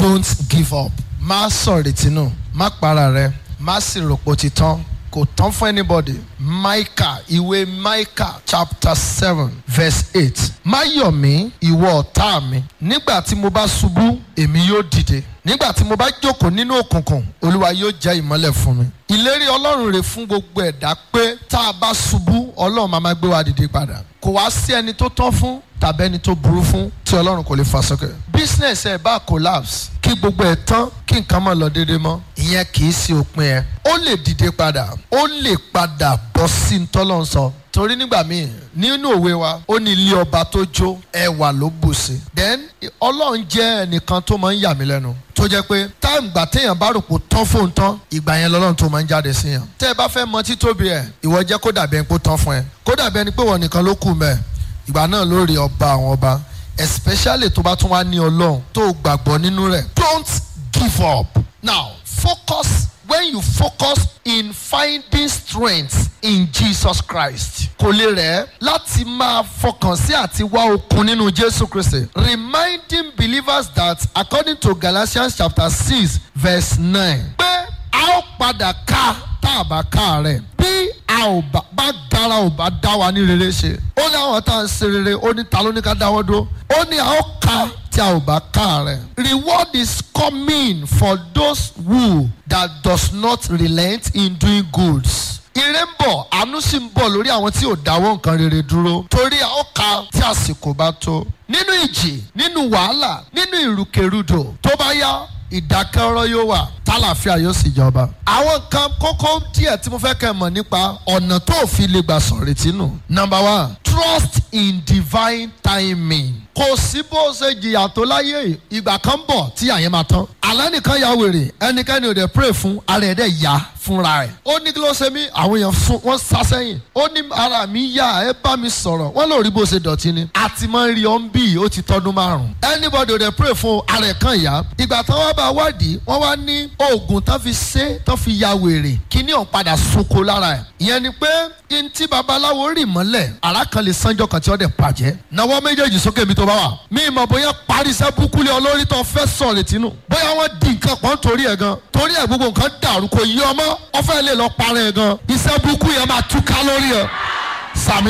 don't give up má sọ̀rètí nù má para rẹ má sì ròpò ti tán kò tán fún anybody Micah ìwé Micah chapter seven verse eight má yọ̀ mí ìwọ ọ̀tá mi nígbà tí mo bá ṣubú èmi yóò dìde nígbà tí mo bá jókòó nínú òkùnkùn olúwa yóò jẹ́ ìmọ́lẹ̀ fún mi ìlérí ọlọ́run rè fún gbogbo ẹ̀dá pé tá a bá ṣubú ọlọ́run máa máa gbé wa dìde padà kò wá sí ẹni tó tán fún tàbí ẹni tó burú fún tí ọlọ́run kò lè fà sókè business ẹ̀ bá collapse kí gbogbo ẹ̀ tán kí nǹkan má lọ déédéé mọ́ ìyẹn kì í sí òpin ẹ̀ ó lè dìde padà ó lè padà bọ́ sí ntọ́lọ́run sọ torí nígbà míì nínú òwe wa ó ní ilé ọba tó jó ẹwà ló bù sí then ọlọ́run jẹ́ ẹnìkan tó máa ń yà mí lẹ́nu tó jẹ́ pé táìmù gbà téèyàn bá rò pé tán fóun tán ìgbà yẹn lọ́lọ́run tó máa ń jáde sí yàn tẹ́ ẹ bá fẹ́ mọ títóbi ẹ̀ ìwọ jẹ́ kó dàbí ẹni pé tán fún ẹ kó dàbí ẹni pé wọ́n nìkan ló kù mẹ́ ìgbà náà ló rí ọba àwọn ọba especially tó bá tún wá ní ọlọ́run tó gbàgbọ́ nínú rẹ̀ don't give up now focus when you focus in finding strength in Jesus Christ kò lè rẹ̀ láti máa fọkàn sí àti wá okun nínú Jésù Kristi reminding believers that according to Galatians chapter six verse nine pé a ó padà ká tá a bá ká rẹ̀ bí a ò bá bá dára ò bá dá wa ní rere ṣe ó ní àwọn tá à ń ṣe rere ó ní ta ló ní ká dáwọ́ dúró ó ní a ó ká tí a ò bá ká rẹ̀. reward is coming for those who that does not relent in doing goods. ire ń bọ̀ àánú sì ń bọ̀ lórí àwọn tí ò dáwọ́ nǹkan rere dúró torí a ó ká tí àsìkò bá tó. nínú ìjì nínú wàhálà nínú ìrùkèrùdò tó bá yá ìdákẹ́rọ́ yóò wà tálàfíà yóò sì jọba. àwọn nǹkan kókó díẹ̀ tí mo fẹ́ kẹ́ mọ̀ nípa ọ̀nà tó fi lè gbà sọ̀rètí nù. number one trust in divine timing. kò sí bó ṣe jìyà tó láyé ìgbà kan bọ̀ tí àyẹ̀ máa tán. àlẹ́ nìkan ya wèrè ẹnikẹ́ni ò dẹ̀ pray fún ara ẹ̀ dẹ̀ yá fúnra ẹ̀. ó ní kí ló ṣe mí àwọn èèyàn fún wọn sá sẹ́yìn. ó ní ara mi yá ẹ bá mi sọ̀rọ̀ wọ́n lò rí bó ṣe dọ̀tí ni. àti máa ń rí ọ́n bí ó ti tọ́dún márùn-ún. anybody ò dẹ̀ pray fún ara ẹ̀ kan yá. ìgbà tán wá bá wádìí wọ́n wá ní oògùn tán fi ṣe tán fi ya wèrè kíní ọ̀n padà sunko lára ẹ̀. ìyẹn ni pé ntí babaláwo rì mọ́lẹ̀ ara kan lè sanjọ́ kan tí ó dẹ̀ bàjẹ́. nawọ́ méjèèjì sókè mi tó bá wà. mi mọ̀ bóyá parí iṣẹ́ búkúlé olórí tó fẹ́ sọ̀ létí nù. bóyá wọ́n di nǹkan pọ̀ nítorí ẹ̀ gan. torí ẹ̀ gbogbo nǹkan dàrú kò yí ọmọ ọfẹ́ lè lọ parẹ́ ẹ̀ gan. iṣẹ́ búkú yẹn máa túká lórí ẹ̀.